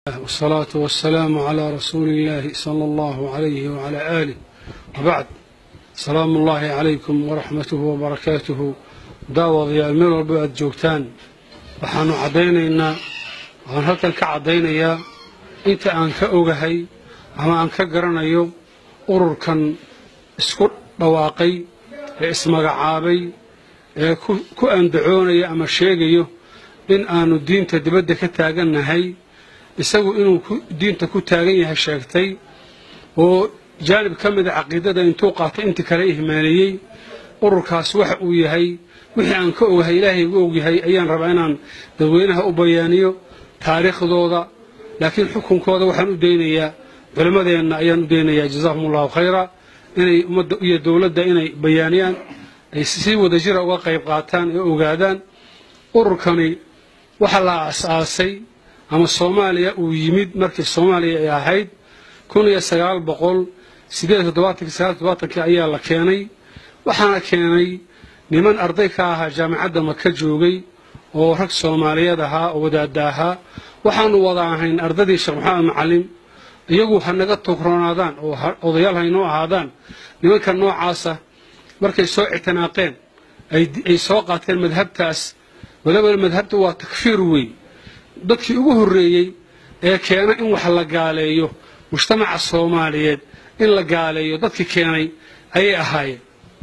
والصلاة والسلام على رسول الله صلى الله عليه وعلى آله وبعد سلام الله عليكم ورحمته وبركاته daawadayaal meel walba aad joogtaan waxaanu caddaynaynaa waxaan halkan ka caddaynayaa inta aan ka ogahay ama aan ka garanayo ururkan isku dhawaaqay ee ismagacaabay ee ku andacoonaya ama sheegayo in aanu diinta dibadda ka taagannahay isagu inuu diinta ku taagan yahay sheegtay oo jaanib ka mida caqiidada intuu qaatay intii kale ihmaaneeyey ururkaas waxa uu yahay wixii aan ka ogahay ilaahay igu ogyahay ayaan rabaa inaan dadweynaha u bayaaniyo taariikhdooda laakiin xukunkooda waxaan u daynayaa culimmadeenna ayaan u daynayaa jazaahum allahu khayra inay ummadda iyo dowladda inay bayaaniyaan ay si wadajira uga qayb qaataan ee ogaadaan ururkani waxa la aas-aasay ama soomaaliya uu yimid markii soomaaliya ay ahayd kun iyo sagaal boqol sideed toddobaatankii sagaal toddobaatankii ayaa la keenay waxaana keenay niman arday ka ahaa jaamacadda maka joogay oo rag soomaaliyeed ahaa oo wadaada ahaa waxaanu wada ahayn ardadii sheekh maxamed macalin iyagu ha naga tugroonaadaan oo odayaal haynoo ahaadaan nimanka noocaasa markay soo ictinaaqeen ay soo qaateen madhabtaas waliba madhabta waa takfiir wey dadkii ugu horreeyey ee keena in wax la gaaleeyo mujtamaca soomaaliyeed in la gaaleeyo dadkii keenay ayay ahaayeen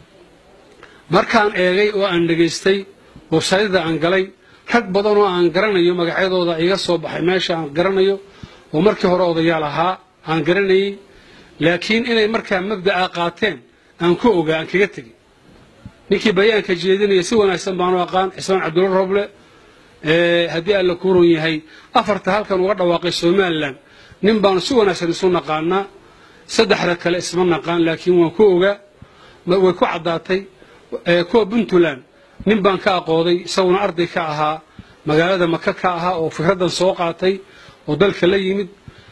markaan eegay oo aan dhegaystay websayada aan galay rag badan oo aan garanayo magacyadooda iga soo baxay meesha aan garanayo oo markii hore odayaal ahaa aan garanayey laakiin inay markaa mabda'a qaateen aan ku ogaa aan kaga tegin ninkii bayaanka jeedinaya si wanaagsan baanu aqaan xismaan cabdulla roble haddii alla ku run yahay afarta halkan uga dhawaaqay somalilan nin baanu si wanaagsan isu naqaanaa saddexda kale isma naqaan laakiin waan ku ogaa way ku caddaatay kuwa puntland nin baan ka aqooday isaguna arday ka ahaa magaalada maka ka ahaa oo fikraddan soo qaatay oo dalka la yimid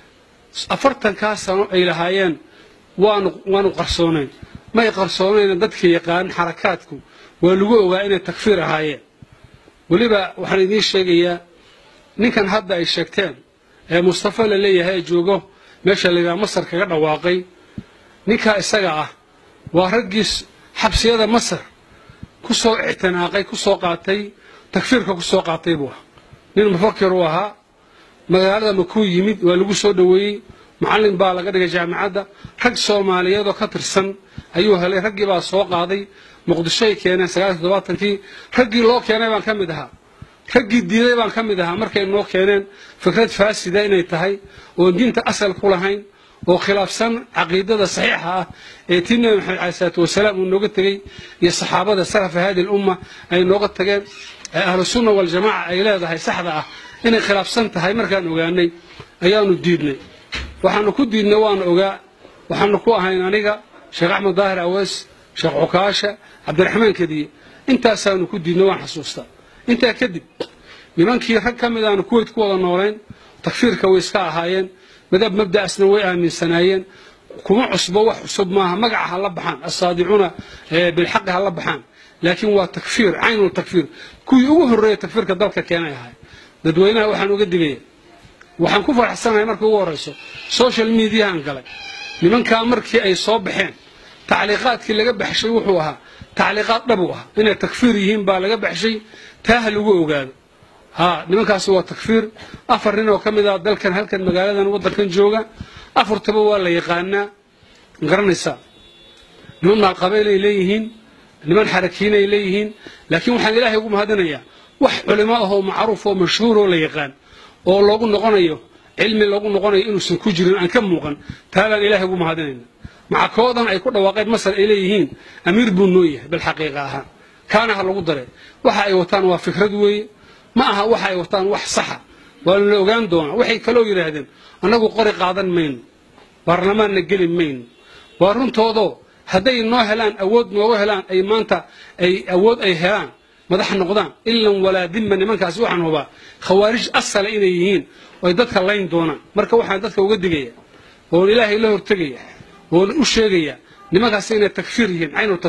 afartankaa sano ay lahaayeen waanu waanu qarsoonayn may qarsoonayna dadka yaqaan xarakaadku waa lagu ogaa inay takfiir ahaayeen weliba waxaan idiin sheegayaa ninkan hadda ay sheegteen ee mustafa la leeyahay ee joogo meesha layidhaha masar kaga dhawaaqay ninkaa isaga ah waa raggiis xabsiyada masar ku soo ictinaaqay ku soo qaatay takfiirka ku soo qaatay buu ahaa nin mufakir uu ahaa magaalada makuu yimid waa lagu soo dhoweeyey macallin baa laga dhigay jaamacadda rag soomaaliyeedoo ka tirsan ayuu helay raggii baa soo qaaday muqdishoay keeneen sagaal toddobaatankii raggii loo keenay baan ka mid ahaa raggii diiday baan ka mid ahaa markay noo keeneen fikrad faasida inay tahay oon diinta asal ku lahayn oo khilaafsan caqiidada saxiixa ah ee tii nebi maxamed cali salaatu wasalaam uu nooga tegey iyo saxaabada salafa hadi lumma ay nooga tageen ee ahlu sunna waljamaaca ay leedahay saxda ah inay khilaafsan tahay markaan ogaanay ayaanu diidnay waxaanu ku diidnay waanu ogaa waxaanu ku ahayn aniga sheekh axmed daahir awees sheekh cukaasha cabdiraxmaan kadiye intaasaanu ku diidnay waan xasuustaa intaa kadib nimankii rag ka mid aanu kuweyt ku wada noolayn takfiirka way iska ahaayeen madab mabda'asna way aaminsanaayeen kuma cusbo wax cusub maaha magaca ha la baxaan asaadicuuna bilxaqi ha la baxaan laakiin waa takfiir caynul takfiir kuwii ugu horreeya takfiirka dalka keenay ahay dadweynaha waxaan uga digaya waxaan ku faraxsanahay markii ugu horrayso social mediahan galay nimankaa markii ay soo baxeen tacliiqaadkii laga baxshay wuxuu ahaa tacliiqaad dhabu ah inay takfiir yihiin baa laga baxshay taa ha lagu ogaado ha nimankaasi waa takfiir afar nin oo ka mid ah dalkan halkan magaaladan waddankan jooga afartaba waa la yaqaanaa garanaysaa niman maalqabeel ay leeyihiin niman xarakiin ay leeyihiin laakiin waxaan ilaahay ugu mahadinayaa wax culimo ah oo macruuf oo mashhuur oo la yaqaan oo loogu noqonayo cilmi loogu noqonayo inuusan ku jirin aan ka muuqan taabaan ilaahay ugu mahadinayna maca koodan ay ku dhawaaqeen masar ay leeyihiin amiir buu noo yahay bilxaqiiqa ahaan kaana ha lagu dare waxa ay wataan waa fikrad weeye ma aha waxa ay wataan wax saxa waa la ogaan doonaa waxay kaloo yidhaahdeen annagu qori qaadan mayno baarlamaanna geli mayno waa runtoodoo hadday noo helaan awood nooga helaan ay maanta ay awood ay helaan madax noqdaan ilan walaa dimma nimankaasi waxaan hubaa khawaarij asala inay yihiin oy dadka layn doonaan marka waxaan dadka uga digaya oon ilaahay la hortegaya oon u sheegaya nimankaasi inay takfiir yihiin caynu takfiir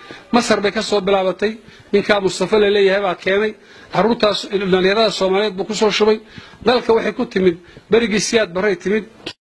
masar bay ka soo bilaabatay ninkaa mustafa la leeyahay baa keenay caruurtaas dhallinyarada soomaaliyeed buu ku soo shubay dalka waxay ku timid berigii siyaad barray timid